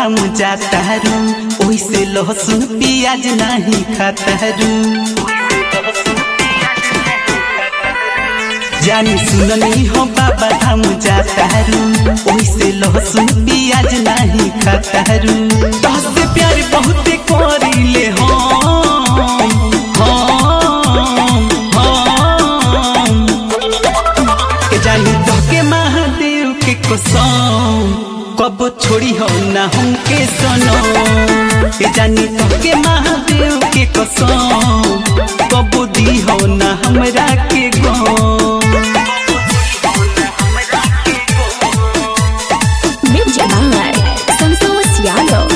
धाम जातारू ओइसे लहसुन प्याज नहीं खातारू जानी सुननी हो बाबा धाम जातारू ओइसे लहसुन प्याज नहीं खातारू तहसे प्यार बहुते करीले हम हम हम के जानी तोके महादेव के कसम कब छोड़ी हो ना हमके सनो के जानी तोके महादेव के कसम कब दी हो ना हमरा के गम Music by Santos Yano.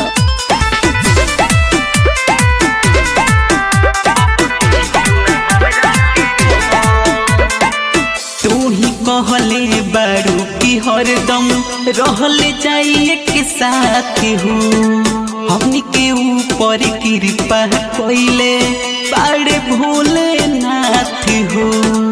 तू ही कहले बारू की हरदम रहले जाइए के साथ हो हमनी के ऊपर कृपा कोइले बाड़े भोले नाथ हो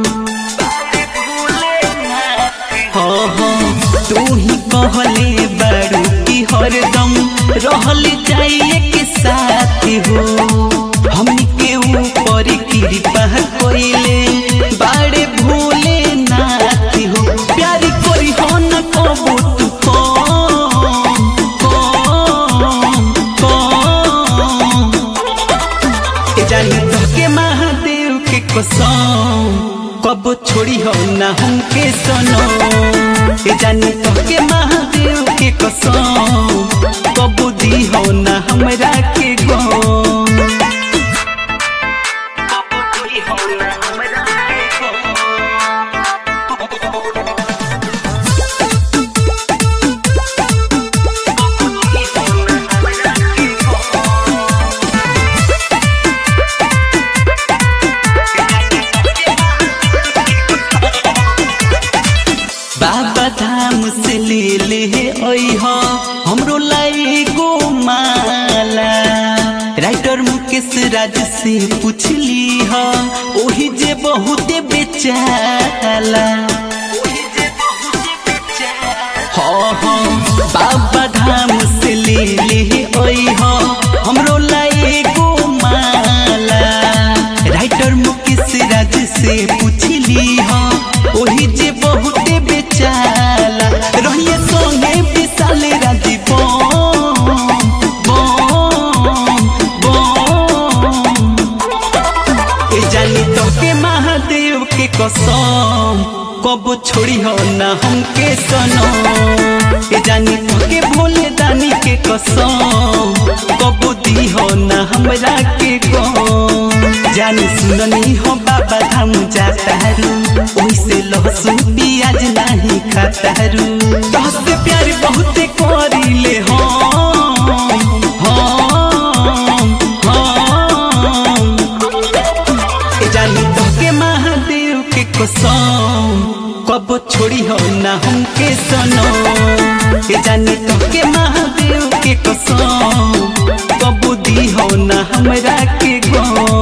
हो हो तू ही कहले बारू की हरदम रहले जाइए के साथ हो हमनी के ऊपर कृपा कोइले बाड़े भोले नाथ हो प्यारी कोई हो न कबू तू कम कम कम ए जानी तोके महादेव के कसम कब छोड़ी हो ना हमके सनो ए जानी तोके महादेव के कसम कब दी हो ना हमरा के गम बाबा धाम से ले ले अइह हमरो लाई गो माला राइटर मुकेश राज से पूछली ह ओही जे बहुते बेचाला हाँ हाँ बाबा धाम से ले ले अइह हमरो लाई गो माला राइटर मुकेश राज से पूछली ह ओही जे बहुते बेचाला रहिए संगे विशाल राजी बम बम बम ए जानी तोके महादेव के कसम कब छोड़ी हो ना हमके सनो ए जानी तोके भोले दानी के कसम कब दी हो ना हमरा के गम जानी सुननी हो बाबा धाम जातारू ओइसे लहसुन प्याज नहीं खातारू तहसे प्यार बहुते करीले हम हम हम ए जानी तोके महादेव के कसम कब छोड़ी हो ना हमके सनो ए जानी तोके महादेव के कसम कब दी हो ना हमरा के गम